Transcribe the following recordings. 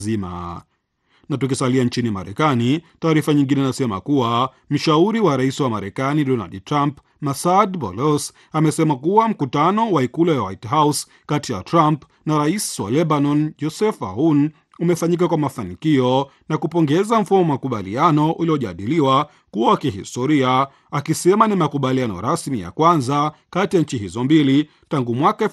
zima. Na tukisalia nchini Marekani, taarifa nyingine inasema kuwa mshauri wa rais wa Marekani Donald Trump Masad Bolos amesema kuwa mkutano wa ikulu ya White House kati ya Trump na rais wa Lebanon Joseph Aoun umefanyika kwa mafanikio na kupongeza mfumo wa makubaliano uliojadiliwa kuwa wa kihistoria, akisema ni makubaliano rasmi ya kwanza kati ya nchi hizo mbili tangu mwaka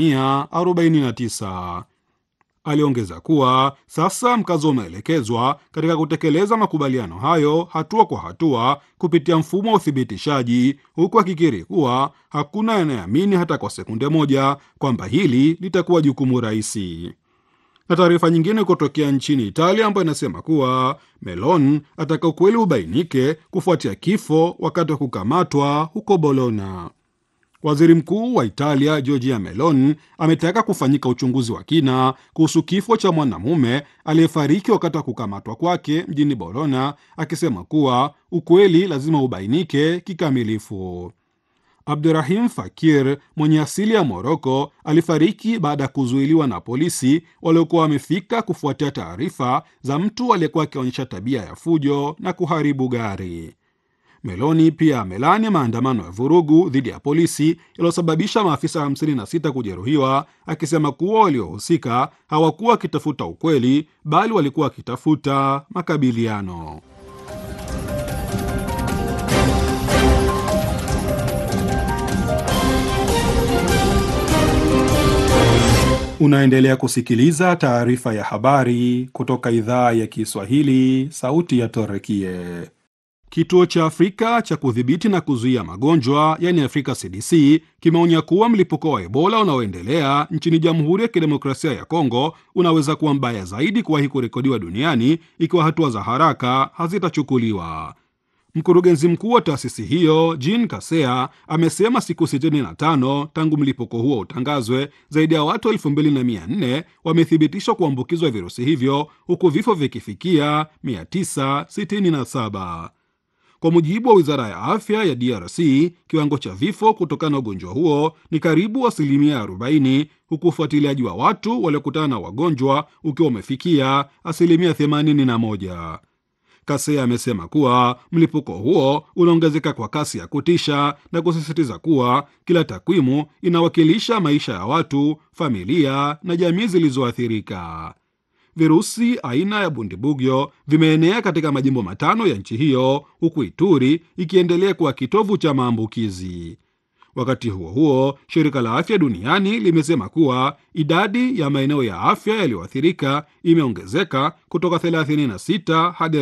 1949. Aliongeza kuwa sasa mkazo umeelekezwa katika kutekeleza makubaliano hayo hatua kwa hatua kupitia mfumo wa uthibitishaji, huku akikiri kuwa hakuna anayeamini hata kwa sekunde moja kwamba hili litakuwa jukumu rahisi. Na taarifa nyingine kutokea nchini Italia ambayo inasema kuwa Meloni ataka ukweli ubainike kufuatia kifo wakati wa kukamatwa huko Bologna. Waziri mkuu wa Italia Giorgia Meloni ametaka kufanyika uchunguzi wa kina kuhusu kifo cha mwanamume aliyefariki wakati wa kukamatwa kwake mjini Bologna, akisema kuwa ukweli lazima ubainike kikamilifu. Abdurahim Fakir mwenye asili ya Moroko alifariki baada ya kuzuiliwa na polisi waliokuwa wamefika kufuatia taarifa za mtu aliyekuwa akionyesha tabia ya fujo na kuharibu gari. Meloni pia amelani maandamano ya vurugu dhidi ya polisi yaliyosababisha maafisa 56 kujeruhiwa, akisema kuwa waliohusika hawakuwa wakitafuta ukweli bali walikuwa wakitafuta makabiliano. Unaendelea kusikiliza taarifa ya habari kutoka idhaa ya Kiswahili, sauti ya Torekie. Kituo cha Afrika cha kudhibiti na kuzuia magonjwa yani Afrika CDC kimeonya kuwa mlipuko wa Ebola unaoendelea nchini Jamhuri ya Kidemokrasia ya Kongo unaweza kuwa mbaya zaidi kuwahi kurekodiwa duniani ikiwa hatua za haraka hazitachukuliwa. Mkurugenzi mkuu wa taasisi hiyo Jean Kasea amesema siku 65 tangu mlipuko huo utangazwe, zaidi ya watu 2400 wamethibitishwa kuambukizwa virusi hivyo huku vifo vikifikia 967. Kwa mujibu wa wizara ya afya ya DRC, kiwango cha vifo kutokana na ugonjwa huo ni karibu asilimia 40, huku ufuatiliaji wa watu waliokutana na wagonjwa ukiwa umefikia asilimia 81. Kasea amesema kuwa mlipuko huo unaongezeka kwa kasi ya kutisha na kusisitiza kuwa kila takwimu inawakilisha maisha ya watu, familia na jamii zilizoathirika. Virusi aina ya bundibugyo vimeenea katika majimbo matano ya nchi hiyo huku Ituri ikiendelea kuwa kitovu cha maambukizi. Wakati huo huo, shirika la afya duniani limesema kuwa idadi ya maeneo ya afya yaliyoathirika imeongezeka kutoka 36 hadi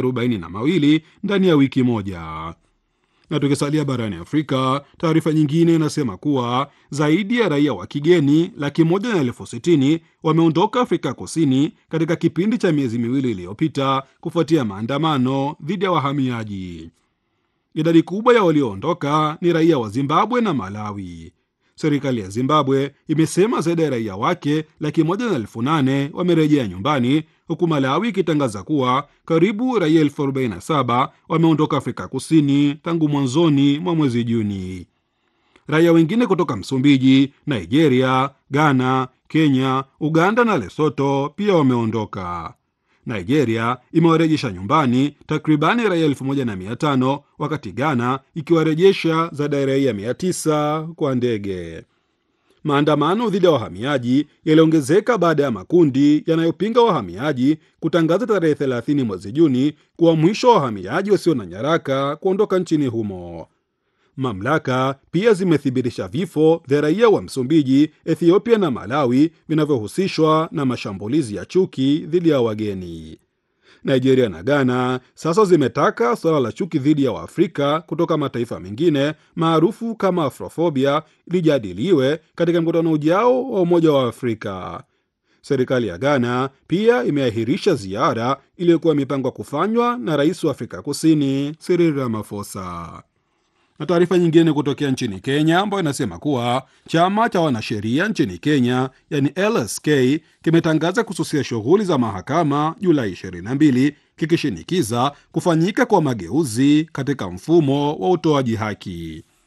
42 ndani ya wiki moja. Na tukisalia barani Afrika, taarifa nyingine inasema kuwa zaidi ya raia wa kigeni laki moja na elfu sitini wameondoka Afrika Kusini katika kipindi cha miezi miwili iliyopita kufuatia maandamano dhidi ya wahamiaji. Idadi kubwa ya walioondoka ni raia wa Zimbabwe na Malawi. Serikali ya Zimbabwe imesema zaidi ya raia wake laki moja na elfu nane wamerejea nyumbani, huku Malawi ikitangaza kuwa karibu raia elfu arobaini na saba wameondoka Afrika Kusini tangu mwanzoni mwa mwezi Juni. Raia wengine kutoka Msumbiji, Nigeria, Ghana, Kenya, Uganda na Lesoto pia wameondoka. Nigeria imewarejesha nyumbani takribani raia elfu moja na mia tano wakati Ghana ikiwarejesha zaidi ya raia mia tisa kwa ndege. Maandamano dhidi ya wahamiaji yaliongezeka baada ya makundi yanayopinga wahamiaji kutangaza tarehe 30 mwezi Juni kuwa mwisho wa wahamiaji wasio na nyaraka kuondoka nchini humo. Mamlaka pia zimethibitisha vifo vya raia wa Msumbiji, Ethiopia na Malawi vinavyohusishwa na mashambulizi ya chuki dhidi ya wageni. Nigeria na Ghana sasa zimetaka suala la chuki dhidi ya Waafrika kutoka mataifa mengine maarufu kama afrofobia lijadiliwe katika mkutano ujao wa Umoja wa Afrika. Serikali ya Ghana pia imeahirisha ziara iliyokuwa imepangwa kufanywa na rais wa Afrika Kusini Cyril Ramaphosa na taarifa nyingine kutokea nchini Kenya ambayo inasema kuwa chama cha wanasheria nchini Kenya yani LSK kimetangaza kususia shughuli za mahakama Julai 22 kikishinikiza kufanyika kwa mageuzi katika mfumo wa utoaji haki.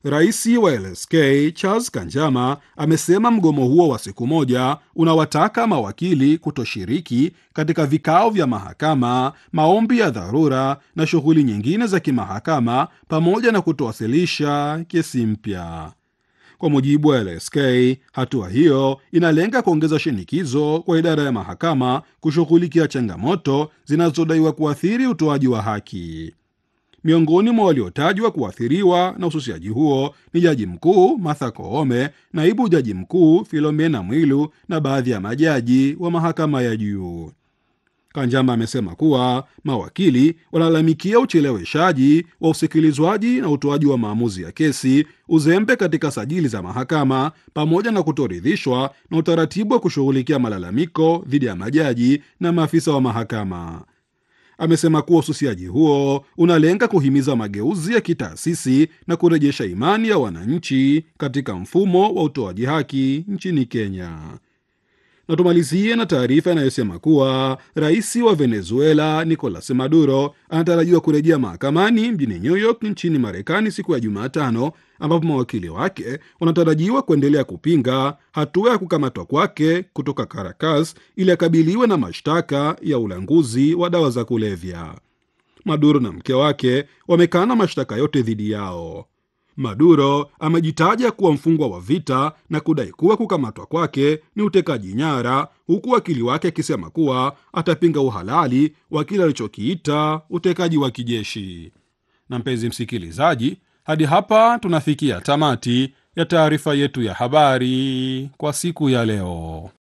Rais wa LSK Charles Kanjama amesema mgomo huo wa siku moja unawataka mawakili kutoshiriki katika vikao vya mahakama, maombi ya dharura na shughuli nyingine za kimahakama, pamoja na kutowasilisha kesi mpya. Kwa mujibu wa LSK, hatua hiyo inalenga kuongeza shinikizo kwa idara ya mahakama kushughulikia changamoto zinazodaiwa kuathiri utoaji wa haki. Miongoni mwa waliotajwa kuathiriwa na ususiaji huo ni jaji mkuu Martha Koome, naibu jaji mkuu Filomena Mwilu na baadhi ya majaji wa mahakama ya juu. Kanjama amesema kuwa mawakili wanalalamikia ucheleweshaji wa usikilizwaji na utoaji wa maamuzi ya kesi, uzembe katika sajili za mahakama, pamoja na kutoridhishwa na utaratibu wa kushughulikia malalamiko dhidi ya majaji na maafisa wa mahakama. Amesema kuwa ususiaji huo unalenga kuhimiza mageuzi ya kitaasisi na kurejesha imani ya wananchi katika mfumo wa utoaji haki nchini Kenya. Na tumalizie na taarifa inayosema kuwa rais wa Venezuela Nicolas Maduro anatarajiwa kurejea mahakamani mjini New York nchini Marekani siku ya Jumatano, ambapo mawakili wake wanatarajiwa kuendelea kupinga hatua ya kukamatwa kwake kutoka Caracas ili akabiliwe na mashtaka ya ulanguzi wa dawa za kulevya. Maduro na mke wake wamekana mashtaka yote dhidi yao. Maduro amejitaja kuwa mfungwa wa vita na kudai kuwa kukamatwa kwake ni utekaji nyara, huku wakili wake akisema kuwa atapinga uhalali wa kile alichokiita utekaji wa kijeshi. Na mpenzi msikilizaji, hadi hapa tunafikia tamati ya taarifa yetu ya habari kwa siku ya leo.